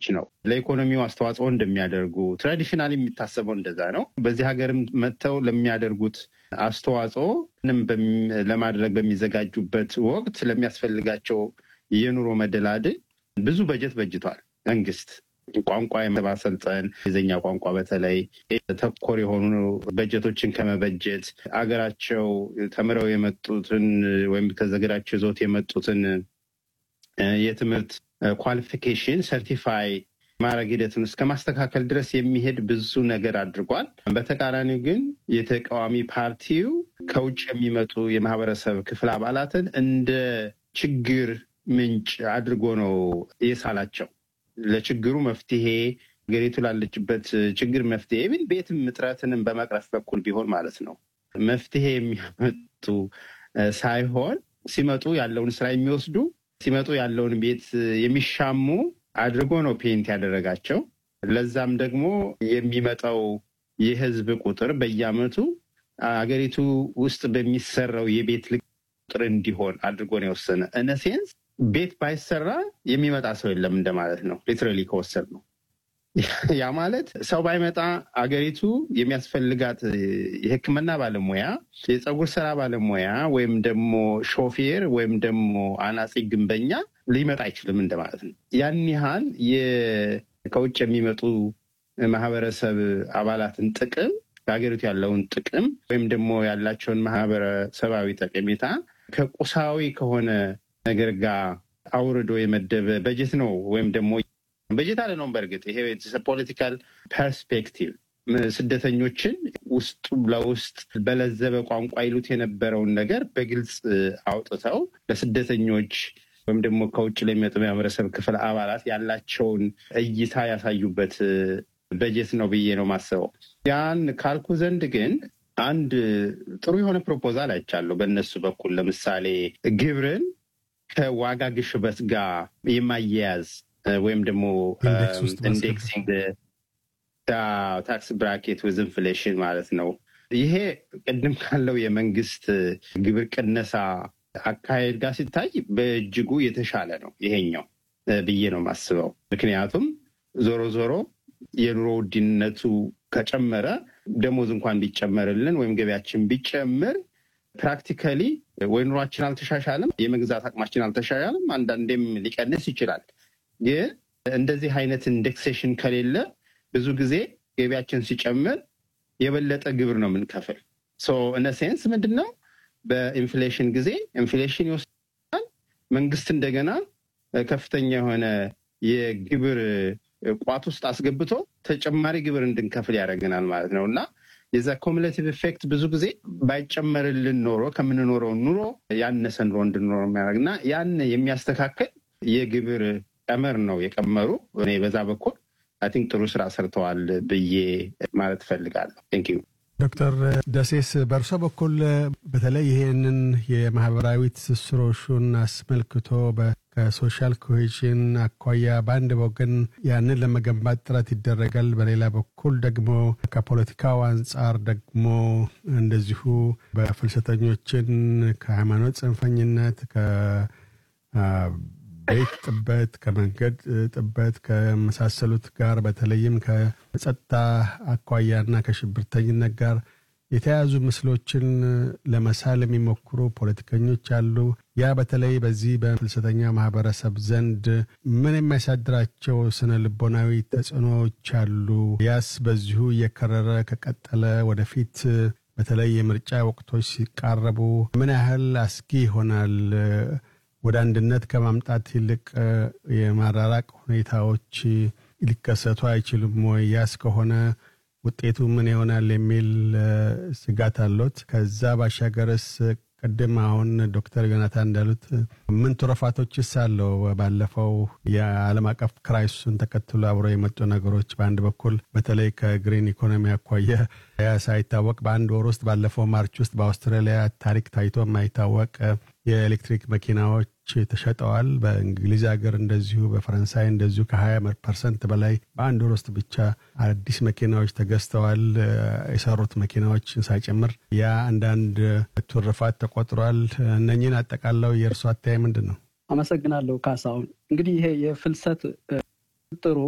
ሰዎች ነው ለኢኮኖሚው አስተዋጽኦ እንደሚያደርጉ ትራዲሽናል የሚታሰበው እንደዛ ነው። በዚህ ሀገርም መጥተው ለሚያደርጉት አስተዋጽኦ ምንም ለማድረግ በሚዘጋጁበት ወቅት ለሚያስፈልጋቸው የኑሮ መደላድል ብዙ በጀት በጅቷል መንግስት። ቋንቋ የማሰልጠን የዘኛ ቋንቋ በተለይ ተኮር የሆኑ በጀቶችን ከመበጀት አገራቸው ተምረው የመጡትን ወይም ከዘገራቸው ይዞት የመጡትን የትምህርት ኳሊፊኬሽን ሰርቲፋይ ማድረግ ሂደቱን እስከ ማስተካከል ድረስ የሚሄድ ብዙ ነገር አድርጓል። በተቃራኒው ግን የተቃዋሚ ፓርቲው ከውጭ የሚመጡ የማህበረሰብ ክፍል አባላትን እንደ ችግር ምንጭ አድርጎ ነው የሳላቸው። ለችግሩ መፍትሄ ሀገሪቱ ላለችበት ችግር መፍትሄ ምን ቤትም እጥረትንም በመቅረፍ በኩል ቢሆን ማለት ነው መፍትሄ የሚያመጡ ሳይሆን ሲመጡ ያለውን ስራ የሚወስዱ ሲመጡ ያለውን ቤት የሚሻሙ አድርጎ ነው ፔንት ያደረጋቸው። ለዛም ደግሞ የሚመጣው የህዝብ ቁጥር በየአመቱ አገሪቱ ውስጥ በሚሰራው የቤት ቁጥር እንዲሆን አድርጎ ነው የወሰነ። እነሴንስ ቤት ባይሰራ የሚመጣ ሰው የለም እንደማለት ነው። ሊትራሊ ከወሰድ ነው። ያ ማለት ሰው ባይመጣ አገሪቱ የሚያስፈልጋት የሕክምና ባለሙያ፣ የፀጉር ስራ ባለሙያ ወይም ደግሞ ሾፌር ወይም ደግሞ አናጺ ግንበኛ ሊመጣ አይችልም እንደማለት ነው። ያን ያህል ከውጭ የሚመጡ ማህበረሰብ አባላትን ጥቅም በሀገሪቱ ያለውን ጥቅም ወይም ደግሞ ያላቸውን ማህበረሰባዊ ጠቀሜታ ከቁሳዊ ከሆነ ነገር ጋር አውርዶ የመደበ በጀት ነው ወይም ደግሞ በጀት አለ ነው። በእርግጥ ይሄ ፖለቲካል ፐርስፔክቲቭ ስደተኞችን ውስጡ ለውስጥ በለዘበ ቋንቋ ይሉት የነበረውን ነገር በግልጽ አውጥተው ለስደተኞች ወይም ደግሞ ከውጭ ለሚመጡ የማህበረሰብ ክፍል አባላት ያላቸውን እይታ ያሳዩበት በጀት ነው ብዬ ነው ማስበው። ያን ካልኩ ዘንድ ግን አንድ ጥሩ የሆነ ፕሮፖዛል አይቻለሁ በእነሱ በኩል ለምሳሌ ግብርን ከዋጋ ግሽበት ጋር የማያያዝ ወይም ደግሞ ኢንዴክሲንግ ታክስ ብራኬት ዊዝ ኢንፍሌሽን ማለት ነው። ይሄ ቅድም ካለው የመንግስት ግብር ቅነሳ አካሄድ ጋር ሲታይ በእጅጉ የተሻለ ነው ይሄኛው ብዬ ነው የማስበው። ምክንያቱም ዞሮ ዞሮ የኑሮ ውድነቱ ከጨመረ ደሞዝ እንኳን ቢጨመርልን ወይም ገቢያችን ቢጨምር ፕራክቲካሊ ወይ ኑሯችን አልተሻሻልም፣ የመግዛት አቅማችን አልተሻሻልም፣ አንዳንዴም ሊቀንስ ይችላል። ግን እንደዚህ አይነት ኢንዴክሴሽን ከሌለ ብዙ ጊዜ ገቢያችን ሲጨምር የበለጠ ግብር ነው የምንከፍል። እነ ሴንስ ምንድን ነው በኢንፍሌሽን ጊዜ ኢንፍሌሽን ይወስዳል። መንግስት እንደገና ከፍተኛ የሆነ የግብር ቋት ውስጥ አስገብቶ ተጨማሪ ግብር እንድንከፍል ያደርገናል ማለት ነው እና የዛ ኮሙሌቲቭ ኢፌክት ብዙ ጊዜ ባይጨመርልን ኖሮ ከምንኖረው ኑሮ ያነሰ ኑሮ እንድንኖረው የሚያደርግ እና ያን የሚያስተካከል የግብር ቀመር ነው የቀመሩ። እኔ በዛ በኩል አይ ቲንክ ጥሩ ስራ ሰርተዋል ብዬ ማለት እፈልጋለሁ። ቴንክ ዩ ዶክተር ደሴስ በእርሶ በኩል በተለይ ይህንን የማህበራዊ ትስስሮሹን አስመልክቶ ከሶሻል ኮሄዥን አኳያ በአንድ ወገን ያንን ለመገንባት ጥረት ይደረጋል፣ በሌላ በኩል ደግሞ ከፖለቲካው አንጻር ደግሞ እንደዚሁ በፍልሰተኞችን ከሃይማኖት ጽንፈኝነት ቤት ጥበት፣ ከመንገድ ጥበት ከመሳሰሉት ጋር በተለይም ከጸጥታ አኳያና ከሽብርተኝነት ጋር የተያዙ ምስሎችን ለመሳል የሚሞክሩ ፖለቲከኞች አሉ። ያ በተለይ በዚህ በፍልሰተኛ ማህበረሰብ ዘንድ ምን የሚያሳድራቸው ስነ ልቦናዊ ተጽዕኖዎች አሉ? ያስ በዚሁ እየከረረ ከቀጠለ ወደፊት በተለይ የምርጫ ወቅቶች ሲቃረቡ ምን ያህል አስጊ ይሆናል? ወደ አንድነት ከማምጣት ይልቅ የማራራቅ ሁኔታዎች ሊከሰቱ አይችሉም ወይ? ያስ ከሆነ ውጤቱ ምን ይሆናል የሚል ስጋት አሎት? ከዛ ባሻገርስ ቅድም አሁን ዶክተር ዮናታን እንዳሉት ምን ትሩፋቶችስ አለው? ባለፈው የዓለም አቀፍ ክራይሱን ተከትሎ አብሮ የመጡ ነገሮች በአንድ በኩል በተለይ ከግሪን ኢኮኖሚ አኳያ ያ ሳይታወቅ በአንድ ወር ውስጥ ባለፈው ማርች ውስጥ በአውስትራሊያ ታሪክ ታይቶ የማይታወቅ የኤሌክትሪክ መኪናዎች ተሸጠዋል። በእንግሊዝ ሀገር እንደዚሁ፣ በፈረንሳይ እንደዚሁ ከሀያ ፐርሰንት በላይ በአንድ ወር ውስጥ ብቻ አዲስ መኪናዎች ተገዝተዋል። የሰሩት መኪናዎች ሳይጨምር ያ አንዳንድ ትሩፋት ተቆጥሯል። እነኝን አጠቃለው የእርሶ አተያይ ምንድን ነው? አመሰግናለሁ ካሳሁን። እንግዲህ ይሄ የፍልሰት ጥሩ